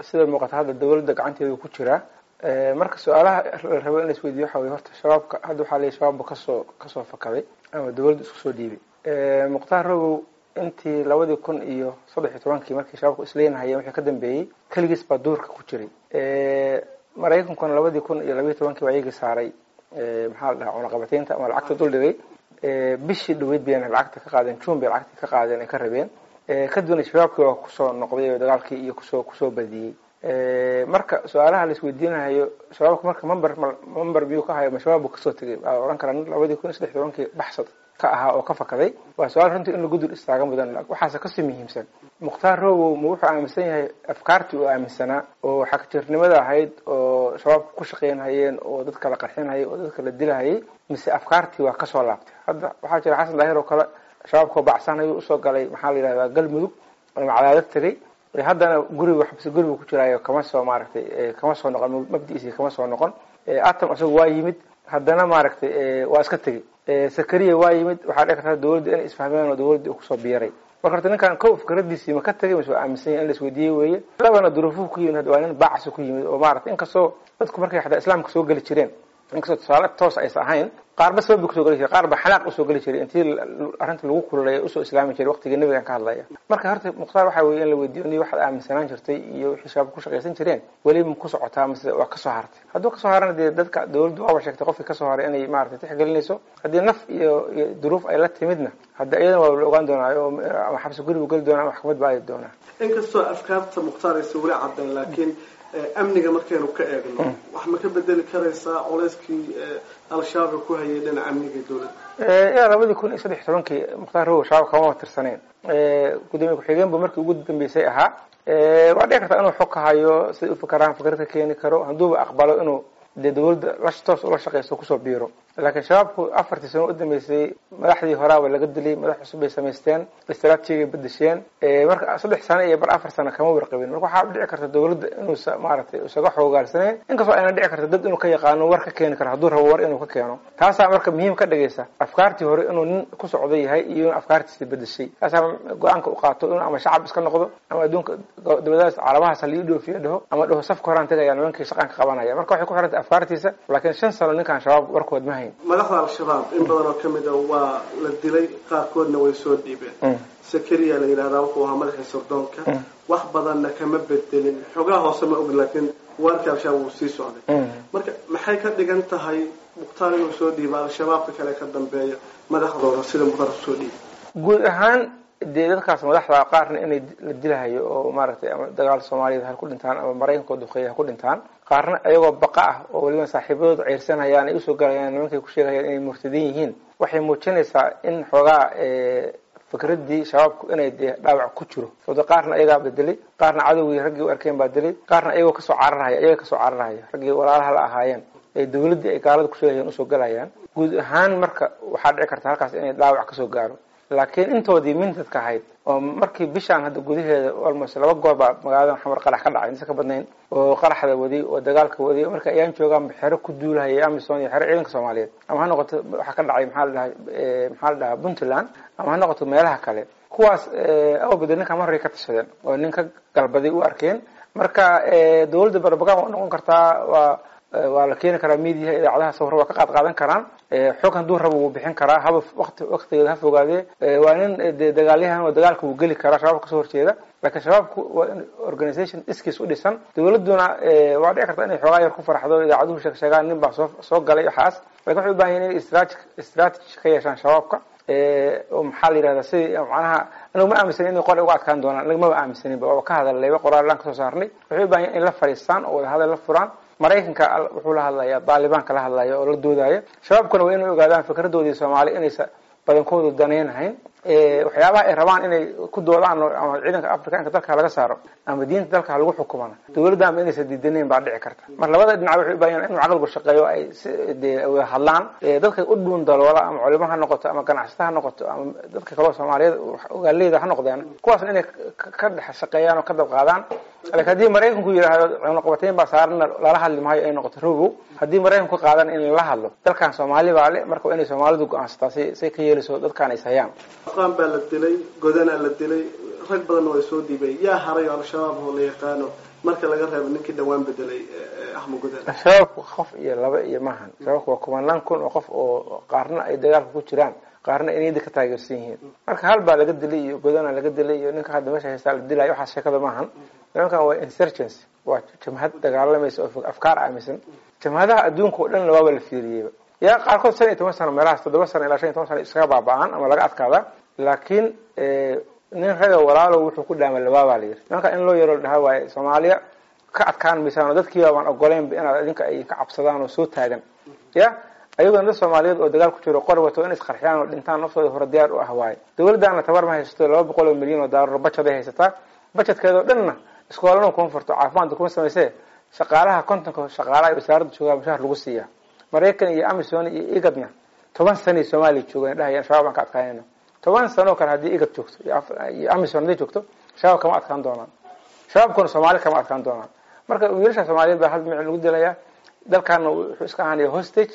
sida muuqata hadda dawladda gacanteeda ku jiraa marka su-aalaha la rabo in la isweydiyo waxa wey horta shabaabka hadda waxaa leeyahy shabaabba kasoo kasoo fakaday ama dawladda isku soo dhiibay mukhtaar rogow intii labadii kun iyo saddex iyo tobankii markii shabaabku isleenahayeen wixii ka dambeeyey keligiis baa duurka ku jiray maraykankuna labadii kun iyo labayo tobankii waa iyagii saaray maxaa la dhahaa cunaqabateynta ama lacagta dul dhigay bishii dhaweyd bayna lacagta ka qaadeen june bay lacagta ka qaadeen ay ka rabeen kadibna shabaabkii waa kusoo noqday oo dagaalkii iyo kusoo kusoo badiyey marka su-aalaha la isweydiinayo shabaabka marka member member miyuu ka hayo ma shabaab buu kasoo tegay waa ohan karaa labadii kun iyo saddex tobankii baxsad ka ahaa oo ka fakaday waa su-aal runtii in lagu dul istaaga mudan waxaase kasii muhiimsan mukhtaar robow ma wuxuu aaminsan yahay afkaartii uu aaminsanaa oo xagjirnimada ahayd oo shabaabka ku shaqeynhayeen oo dadka la qarxinhayay oo dadka la dilahayay mise afkaartii waa kasoo laabtay hadda waxaa jira xasan daahir oo kale shabaabkao bacsanayo usoo galay maxaa la yidhahdaa galmudug macadaadad tegay haddana guriga xabsi guriga ku jiraayo kama soo maaragtay kama soo noqon mabdiisi kama soo noqon atom isagu waa yimid haddana maaragtay waa iska tegey sakariya waa yimid waxaa dhici karta dawladda inay isfahmeen oo dawladdii kusoo biiray marka horta ninkan ko fikradiisii ma ka tegay mise waa aaminsan yahay in la isweydiiyey weeye labana duruufuhu ku yimid waa nin baacasu ku yimid oo maaragtay inkastoo dadku markay xataa islaamka soo geli jireen inkastoo tusaale toos aysa ahayn qaarba sababbi kusoo geli jiray qaar ba xanaaq usoo geli jiray intii arrinta lagu kululeeya usoo islaami jiray waqtigii nabigan ka hadlaya marka horta mukhtaar waxaa weeye in la weydiiyo ni waxaad aaminsanaan jirtay iyo wixii shabaab ku shaqaysan jireen weli ma ku socotaa mise waa kasoo hartay hadduu kasoo harana dee dadka dawladdu waaba sheegtay qofkii kasoo haray inay maaragtay tixgelinayso haddii naf iyo iyo duruuf ay la timidna hadda iyadana waa la ogaan doonaa ama xabsi guribu geli doonaa ama maxkamad baa aadi doonaa inkastoo afkaarta mukhtaar aysa weli caddayn laakiin amniga markaynu ka eegno wax ma ka bedeli karaysaa culeyskii al-shabaab ku hayay dhinaca amniga dawladda ilaa labadii kun iyo saddex iyo tobankii mukhtaar rogow shabaab kama tirsaneen gudoomiye ku-xigeenbu markii ugu dambeysay ahaa waa dhici kartaa inuu xog ka hayo siday u fakaraan fikrad ka keeni karo hadduuba aqbalo inuu dee dawladda la toos ula shaqaysto kusoo biiro laakiin shabaabku afartii sano u dambeysay madaxdii horaaba laga dilay madax cusub bay samaysteen istraatijigay bedesheen marka saddex sano iyo bar afar sano kama warqabin marka waxaa dhici karta dawladda inuusa maaragtay isaga xoogaalsanayn inkastoo ayna dhici karta dad inuu ka yaqaano war ka keeni karo hadduu rabo war inuu ka keeno taasaa marka muhiim ka dhigaysa afkaartii hore inuu nin ku socda yahay iyo in afkaartiisa bedeshay taasaa go-aanka u qaato inuu ama shacab iska noqdo ama adduunka dabadaas calaamahaas halii dhoofiyo dhaho ama dhaho safka horaan tegaya nimankii shaqaan ka qabanaya marka waxay ku xirantay afkaartiisa laakiin shan sano ninkaan shabaab warkood ma hayn madaxda al-shabaab in badan oo kamid a waa la dilay qaarkoodna way soo dhiibeen sakariya la yidhahdaa wuxuu ahaa madaxii sardoonka wax badanna kama bedelin xogaha hoose ma ogin laakiin waarkii al-shabaab wuu sii socday marka maxay ka dhigan tahay mukhtaar inuu soo dhiiba al-shabaabka kale ka dambeeya madaxdooda sida mukhtaar usoo dhiiba guud ahaan dee dadkaas madaxda qaarna inay la dilahayo oo maaragtay ama dagaal soomaaliyeed ha ku dhintaan ama maraykanka duqeeya ha ku dhintaan qaarna iyagoo baqa ah oo weliba saaxiibadooda ceyrsanayaan ay usoo galayaan nimankay ku sheegayaan inay murtadiin yihiin waxay muujinaysaa in xoogaa fikraddii shabaabku inay dee dhaawac ku jiro sababto qaarna iyagaa bedelay qaarna cadowgii raggii u arkeen baa dilay qaarna iyagoo kasoo cararhaya iyaga kasoo cararhaya raggii walaalaha la ahaayeen ee dawladdii ay gaalada kusheegayeen usoo galayaan guud ahaan marka waxaa dhici karta halkaas inay dhaawac kasoo gaaro laakiin intoodii mintadka ahayd oo markii bishaan hadda gudaheeda almost laba goor baa magaaladan xamar qarax ka dhacay insa ka badnayn oo qaraxda waday oo dagaalka waday marka ayaan joogaan xero ku duulahaya amison iyo xero ciidanka soomaaliyeed ama ha noqoto waxaa ka dhacay maxaa la dhahay maxaa la dhahaa puntland ama ha noqoto meelaha kale kuwaas awbada ninka mar horay ka tashadeen oo nin ka galbaday u arkeen marka dawladda barbagan waa noqon kartaa waa waa la keeni karaa mediaha idaacadaha sawir waa ka qaad qaadan karaan xog hadduu rabo wuu bixin karaa haba wati waktigeeda ha fogaadee waa nin de dagaalyahan oo dagaalka wuu geli karaa shabaabka kasoo horjeeda laakiin shabaabku waa in organisation iskiis u dhisan dawladduna waa dhici karta inay xoogaa yar ku farxdo idaacaduhu sheeg sheegaan nin baa soo soo galay waxaas lakin waxay u bahan yahin inay strategy strategy ka yeeshaan shabaabka oo maxaa la yihahdaa sidii macnaha anagu ma aaminsanin inay qor uga adkaan doonaan anaga maba aaminsaninba waaba ka hadallayba qoraalaan kasoo saarnay waxay u bahan yahin in la fadhiistaan oo wada hadal la furaan maraykanka wuxuu la hadlayaa baalibaanka la hadlaya oo la doodaya shabaabkuna waa inay ogaadaan fikradoodii soomaali inaysa badankoodu danaynahayn waxyaabaha ay rabaan inay ku doodaan ama ciidanka africanka dalka laga saaro ama diinta dalka lagu xukumana dawladda ama inaysa diidanayn baa dhici karta mar labada dhinac waxay u baahan inuu caqligu shaqeeyo ay de wada hadlaan dadka u dhuun daloola ama culimo ha noqoto ama ganacsata ha noqoto ama dadka kaleo soomaaliyeed ogaaleyda ha noqdeen kuwaasna inay ka dhex shaqeeyaan oo ka dab qaadaan lakin haddii maraykanku yidhaahdo cunaqabateyn baa saarana lala hadli maayo ay noqoto rogow haddii maraykanku qaadan in lala hadlo dalkan soomaali baa le marka waa inay soomaalidu go-aansataa si say ka yeelayso dadkaan is hayaan aqaan baa la dilay godanaa la dilay rag badanna way soo dhiibay yaa haray oo al-shabaab oo la yaqaano marka laga reebo ninkii dhawaan bedelay axmed gudel shabaabku qof iyo laba iyo maahan shabaabku waa kumanaan kun oo qof oo qaarna ay dagaalka ku jiraan qaarna ay niyada ka taageersan yihiin marka hal baa laga dilay iyo godana laga dilay iyo ninka hadda meesha haystaa la dilayo waxaas sheekada maahan nimankan waa insurgency waa jamhad dagaalamaysa oo afkaar aaminsan jamhadaha adduunka oo dhan waaba la fiiriyeyba yaa qaarkood shan iyo toban sano meelahaas toddoba sano ilaa shan iyo toban sano iskaga baaba-aan ama laga adkaada laakiin nin raga walaalo wuxuu ku dhaama labaabaa la yiri nimanka in loo yaro dhaha waaye soomaaliya ka adkaan maysaan oo dadkiiba baan ogoleynba inaad idinka ay ka cabsadaan oo soo taagan ya ayagona dad soomaaliyeed oo dagaal ku jiro qor wato in isqarxiyaan oo dhintaan naftooda hore diyaar u ah waaye dawladdaana tabar ma haysato laba boqol oo milyan oo daalar bajaday haysataa bajedkeeda oo dhanna iskoolana kuma furto caafimaadka kuma samaysee shaqaalaha kontonka shaqaalaha ay wasaaradda joogaa mushaar lagu siiyaa maraykan iyo amison iyo igadna toban sanay soomaaliya joogan dhahayaan shabaab aan ka adkaanayna toban sanoo kale haddii igad joogto iyo amison hadday joogto shabaab kama adkaan doonaan shabaabkuna soomaali kama adkaan doonaan marka wiilasha soomaaliyeed baa hal dhinac lagu dilayaa dalkaana wuxuu iska ahaanaya hostage